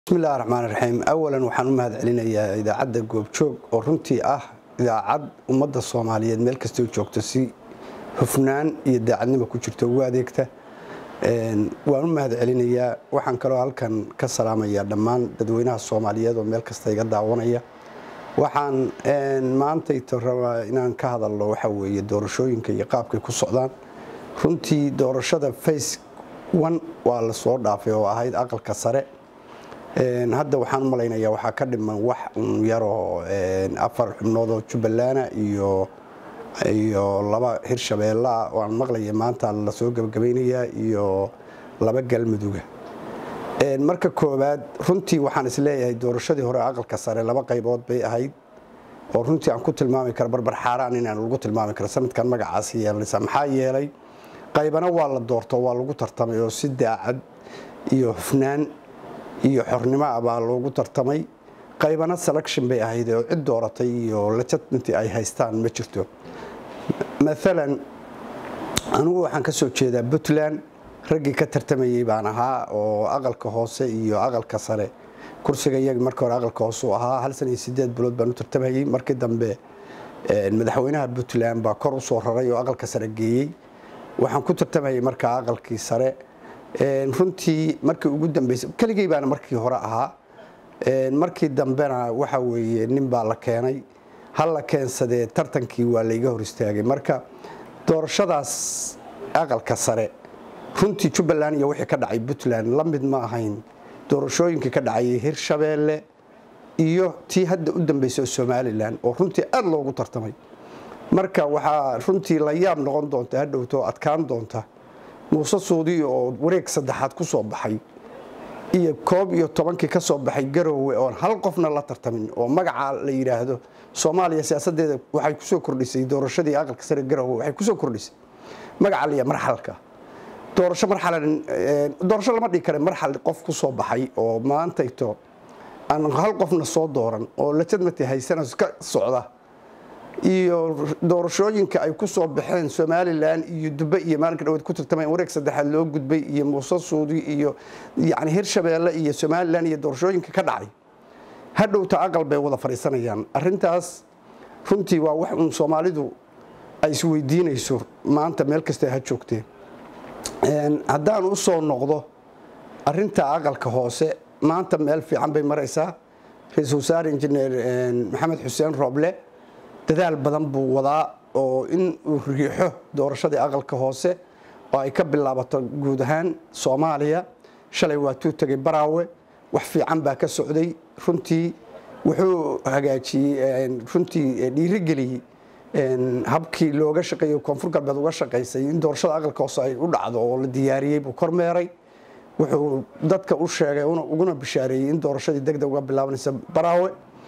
bismillahi raxmaan raxiim awalan waxaan u mahad celinayaa idaacadda goobjoog oo runtii ah idaacad ummadda soomaaliyeed meel kastoo joogto si hufnaan iyo daacadnimo ku jirto ugu adeegta waan u mahad celinayaa waxaan kaloo halkan ka salaamayaa dhammaan dadweynaha soomaaliyeed oo meel kasta iga daawanaya waxaan maantayto rabaa inaan ka hadalno waxa weeye doorashooyinka iyo qaabkay ku socdaan runtii doorashada face one waa la soo dhaafay oo ahayd aqalka sare hadda waxaan u malaynayaa waxaa ka dhiman wax un yaroo afar xubnood oo jubbalana iyo iyo laba hirshabeellea oo aan maqlaya maanta lasoo gebagabaynayaa iyo laba galmuduga marka koowaad runtii waxaan isleeyahay doorashadii hore aqalka sare laba qaybood bay ahayd oo runtii aan ku tilmaami karo barbar xaaraan inaan lagu tilmaami karo sanadkan magacaasi yeelanaysa maxaa yeelay qaybana waa la doorto waa lagu tartamay oo si daacad iyo hufnaan iyo xornimo ah baa loogu tartamay qaybana selection bay ahayd oo cid dooratay iyo legitimity ay haystaan ma jirto maalan anigu waxaan ka soo jeedaa puntland raggii ka tartamayey baan ahaa oo aqalka hoose iyo aqalka sare kursiga iyaga markii hore aqalka hoose u ahaa hal san iyo sideed bilood baan u tartamayey markii dambe madaxweynaha puntland baa kor u soo raray oo aqalka sare geeyey waxaan ku tartamayey markaa aqalkii sare runtii markii ugu dambeysay keligey baana markii hore ahaa markii dambena waxa weeye nin baa la keenay hal la keensadee tartankii waa layga hor istaagay marka doorashadaas aqalka sare runtii jubbaland iyo wixii ka dhacay puntland la mid ma ahayn doorashooyinkii ka dhacayay hirshabeelle iyo tii hadda u dambeysay oo somalilan oo runtii aada loogu tartamay marka waxaa runtii la yaab noqon doonta hadhowto adkaan doonta muuse suudi oo wareeg saddexaad ku soo baxay iyo koob iyo tobankii ka soo baxay garoowe oon hal qofna la tartamin oo magaca la yidhaahdo soomaaliya siyaasadeeda waxay kusoo kordhisay doorashadii aqalka sare garoowe waxay kusoo kordhisay magaca liya marxalka doorasho marxalan doorasho lama dhigi kare marxal qof ku soo baxay oo maantayto aan hal qofna soo dooran oo lajadmati haysana ka socda iyo doorashooyinka ay ku soo baxeen somalilan iyo dube iyo maalinka dhaweed ku tartameen wareeg saddexaad loo gudbay iyo muuse suudi iyo yani hirshabeelle iyo somalilan iyo doorashooyinka ka dhacay hadhowta aqal bay wada fadhiisanayaan arintaas runtii waa wax uun soomaalidu ay isweydiinayso maanta meel kasta ha joogteen haddaan u soo noqdo arinta aqalka hoose maanta meel fiican bay maraysaa ra-iisul wasaare injineer maxamed xuseen rooble dadaal badan buu wadaa oo in uu riixo doorashadii aqalka hoose oo ay ka bilaabato guud ahaan soomaaliya shalay waatuu tegay baraawe wax fiican baa ka socday runtii wuxuu hagaajiyey runtii dhiirigeliyey habkii looga shaqeeyey koonfur galbeed uga shaqaysay in doorashada aqalka hoose ay u dhacdo oo la diyaariyey buu kormeeray wuxuu dadka u sheegay uguna bishaareeyey in doorashadii degdeg uga bilaabanaysa baraawe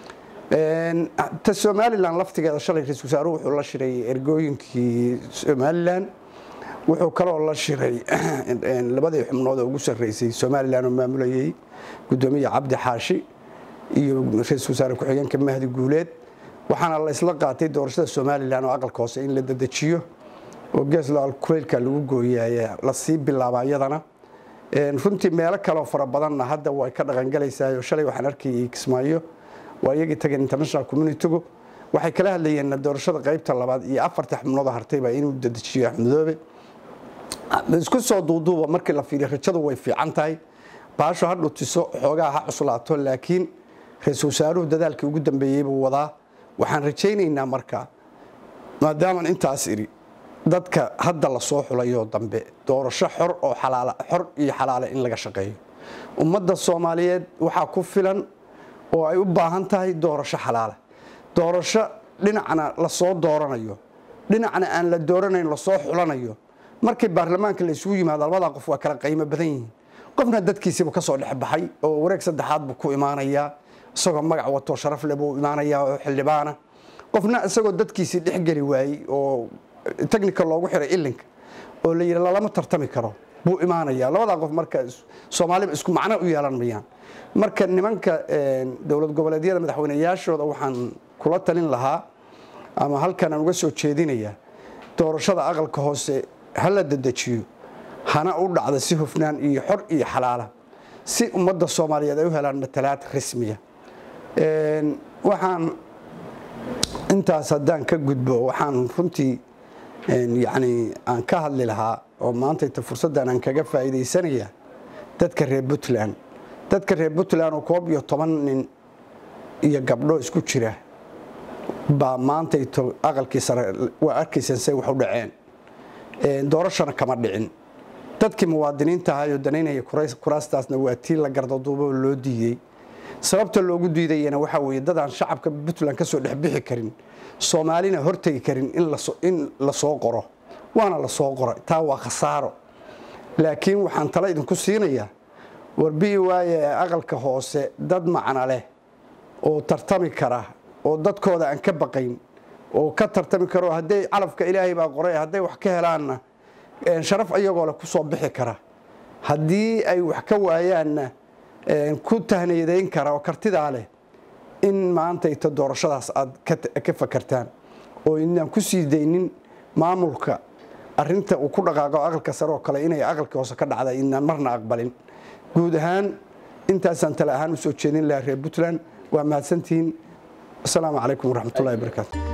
ta somalilan laftigeeda shalay ra-isul wasaaruhu wuxuu la shiray ergooyinkii somalilan wuxuu kaloo la shiray labadii xubnood oo ugu sarreysay somalilan oo maamulayay guddoomiya cabdi xaashi iyo ra-isul wasaare ku-xigeenka mahdi guuleed waxaana la isla qaatay doorashada somalilan oo aqalka hoose in la dedejiyo oo geeslaal kuleylka lagu gooyay lasii bilaaba iyadana runtii meelo kaleo fara badanna hadda way ka dhaqangalaysaa shalay waxaan arkayay kismaayo waa iyagii tageen international communitygu waxay kala hadlayeen doorashada qaybta labaad iyo afarta xubnooda hartayba inuu dedejiyo axmedoobe isku soo duuduuba markii la fiiriyo rajadu way fiican tahay baasho ha dhutiso xoogaa ha cuslaato laakiin ra-iisul wasaaruhu dadaalkii ugu dambeeyey buu wadaa waxaan rajaynaynaa marka maadaaman intaas idhi dadka hadda la soo xulayoo dambe doorasho xor oo xalaala xor iyo xalaala in laga shaqeeyo ummadda soomaaliyeed waxaa ku filan oo ay u baahan tahay doorasho xalaala doorasho dhinacna lasoo dooranayo dhinacna aan la dooranayn lasoo xulanayo markii baarlamaanka la isugu yimaado labadaa qof waa kala qiimo badan yihiin qofna dadkiisiibuu ka soo dhexbaxay oo wareeg saddexaad buu ku imaanayaa isagoo magac wato sharaf leh buu imaanayaa oo xildhibaana qofna isagoo dadkiisii dhexgeli waayey oo technical loogu xiray ilinka oo la yidhi lalama tartami karo buu imaanayaa labadaa qof marka soomaaliba isku macno u yeelan mayaan marka nimanka dowlad goboleedyada madaxweyneyaashooda waxaan kula talin lahaa ama halkan aan uga soo jeedinayaa doorashada aqalka hoose ha la dedejiyo hana u dhacda si hufnaan iyo xor iyo xalaala si ummadda soomaaliyeed ay u helaan matalaad rasmiya waxaan intaas haddaan ka gudbo waxaan runtii yacni aan ka hadli lahaa oo maantayta fursaddan aan kaga faa'iidaysanaya dadka reer puntland dadka reer puntland oo koob iyo toban nin iyo gabdho isku jira baa maantayto aqalkii sare waa arkaysaan say wax u dhaceen doorashana kama dhicin dadkii muwaadiniinta ahayoo danaynaya kuraastaasna waa tii la gardaduubo loo diidey sababta loogu diidayana waxaa weeye dadaan shacabka puntland ka soo dhexbixi karin soomaalina hortegi karin in la soo qoro waana la soo qoray taa waa khasaaro laakiin waxaan tala idinku siinayaa warbi'i waaye aqalka hoose dad macno leh oo tartami kara oo dadkooda aan ka baqayn oo ka tartami karo hadday calafka ilaahay baa qoray hadday wax ka helaanna sharaf iyagoo leh ku soo bixi kara haddii ay wax ka waayaanna ku tahniyadeyn kara oo kartidaa leh in maanta ita doorashadaas aad ka fakartaan oo inaan ku sii daynin maamulka arinta uu ku dhaqaaqo aqalka sare oo kale inay aqalka hoose ka dhacda inaan marna aqbalin guud ahaan intaasaan tale ahaan u soo jeedin lahaa reer puntland waa mahadsantihiin asalaamu calaykum waraxmatullahi wabarakaatu